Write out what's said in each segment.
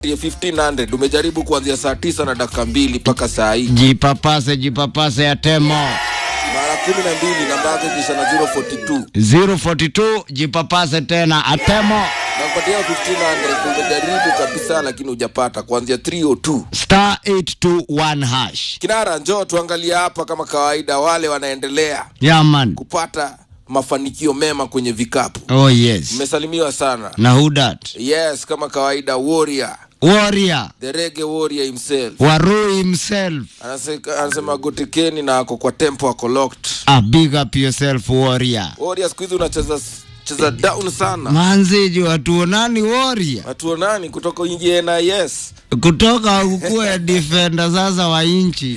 1500 umejaribu kuanzia saa tisa na dakika mbili mpaka saa hii Jipapase, jipapase ya temo. mara kumi na mbili namba yako kisha na 042 042 jipapase tena atemo nakupatia 1500 umejaribu kabisa lakini hujapata kuanzia 302 star 821 hash. kinara njoo tuangalie hapa kama kawaida wale wanaendelea Yaman. kupata mafanikio mema kwenye vikapu Oh yes. mmesalimiwa sana Na who that? yes kama kawaida warrior Warrior. the rege warrior himself Warui himself. Anaseka- anasema gotekeni na ako kwa tempo ako locked Ah, big up yourself warrior. warrior siku hizi unacheza cheza down sana Manziji watuonani warrior. hatuonani kutoka ingie na yes Kutoka ukuwe defender sasa wa inchi.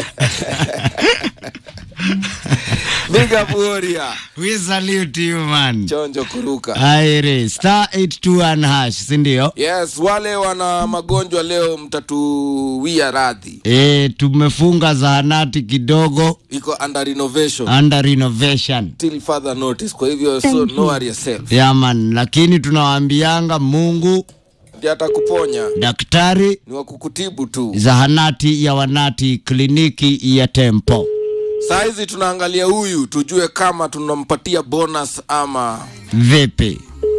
big up warrior We salute you man. chonjo kuruka Aire star 821 hash, si ndio? yes wale wana magonjwa leo mtatuwia radhi E, tumefunga zahanati kidogo iko under renovation under renovation. till further notice kwa hivyo so no worry yourself Yaman, lakini tunawaambianga Mungu ndiye atakuponya daktari ni wa kukutibu tu zahanati ya wanati kliniki ya tempo saa hizi tunaangalia huyu tujue kama tunampatia bonus ama vipi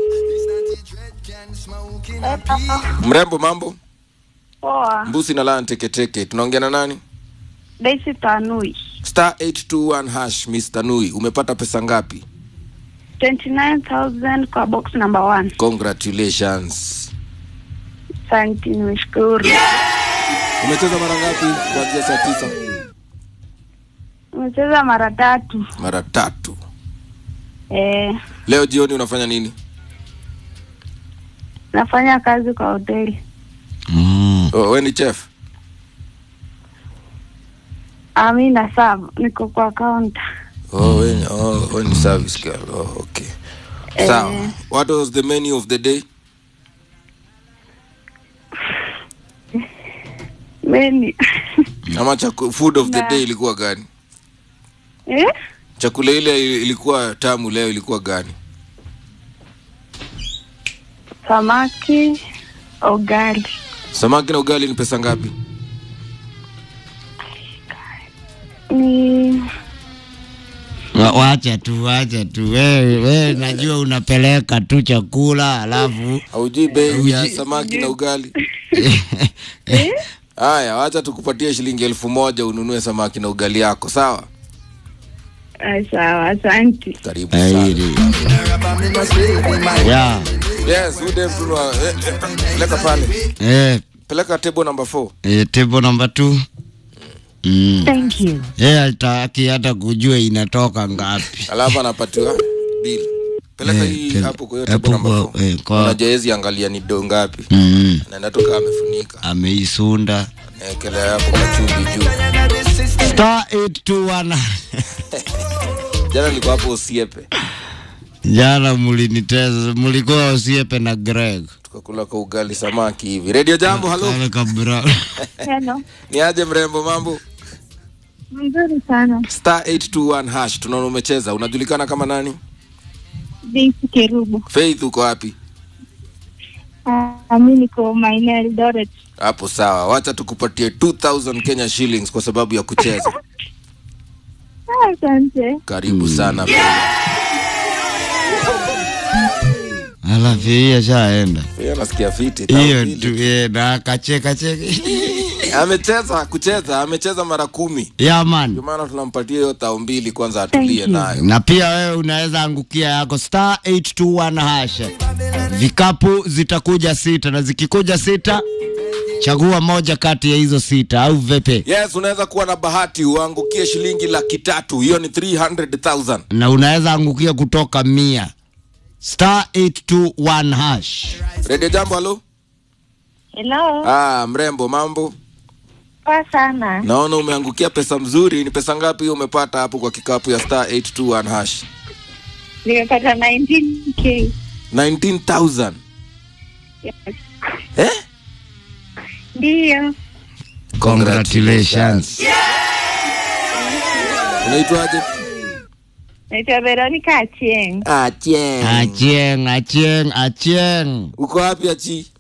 mrembo mambo Poa, mbusi na lana teketeke tunaongea na nani Daisy Tanui. star 821 hash Mr. Nui umepata pesa ngapi 29,000 kwa box number one. congratulations Asante, nimeshukuru. umecheza mara ngapi kuanzia saa tisa Nimecheza mara tatu. mara tatu Eh, leo jioni unafanya nini nafanya kazi kwa hoteli. mm. oh, we ni chef Ami na sub, niko kwa kaunta. oh, we, ni- oh, we ni service girl oh, okay sawa what was the menu of the day Meni. ama chaku, food of the Na- day ilikuwa gani eh? chakula ile ilikuwa tamu leo ilikuwa gani Samaki, ugali. samaki na ugali ni pesa ngapi Ni Wa- wacha tu wacha tu wewe we, najua unapeleka tu chakula alafu haujui bei ya Hauji- samaki na ugali haya wacha tukupatie shilingi elfu moja ununue samaki na ugali yako sawa ah, sawa, asante. karibu sana Airi. ya yes udem tunwa eh, eh, peleka pale eh, peleka table number 4 eh, table number two mm. Thank you. yeye hataki hata kujua inatoka ngapi alafu anapatiwa bill peleka Eh, hii tele- hapo kwa hiyo hapo table number kwa- 4 eh, kwa- unajua hezi angalia ni do ngapi mm. naenda tu kama amefunika ameisunda naekelea hapo kachumbi juu star 821 jana nilikuwa hapo usiepe jana muliniteza mulikuwa osiepe na greg tukakula kwa ugali samaki hivi redio jambo halo Kale kabra Hello. ni aje mrembo mambo Mzuri sana. star 821 hash tunaona umecheza unajulikana kama nani Daisy Kerubu. faith uko wapi Ah, mi niko maeneo ya Eldoret. hapo sawa wacha tukupatie 2000 kenya shillings kwa sababu ya kucheza Ah, Asante. karibu sana Faith. alafu hii ashaenda Hiyo nasikia fiti hiyo tao mbili. tu eh, na kacheka cheka amecheza kucheza amecheza mara kumi ya ndio man maana tunampatia hiyo tao mbili kwanza atulie nayo na pia wewe unaweza angukia yako star 821 hash vikapu zitakuja sita na zikikuja sita chagua moja kati ya hizo sita au vipi yes unaweza kuwa na bahati uangukie shilingi laki tatu hiyo ni 300000 na unaweza angukia kutoka mia star 821 hash redio jambo halo Hello. ah, mrembo mambo Poa sana. naona umeangukia pesa mzuri ni pesa ngapi hiyo umepata hapo kwa kikapu ya star 821 hash Nimepata 19k. 19000 Yes. eh? Ndio. congratulations unaitwaje Naitwa Veronica Achieng. Achieng. acheng acheng acheng uko wapi achi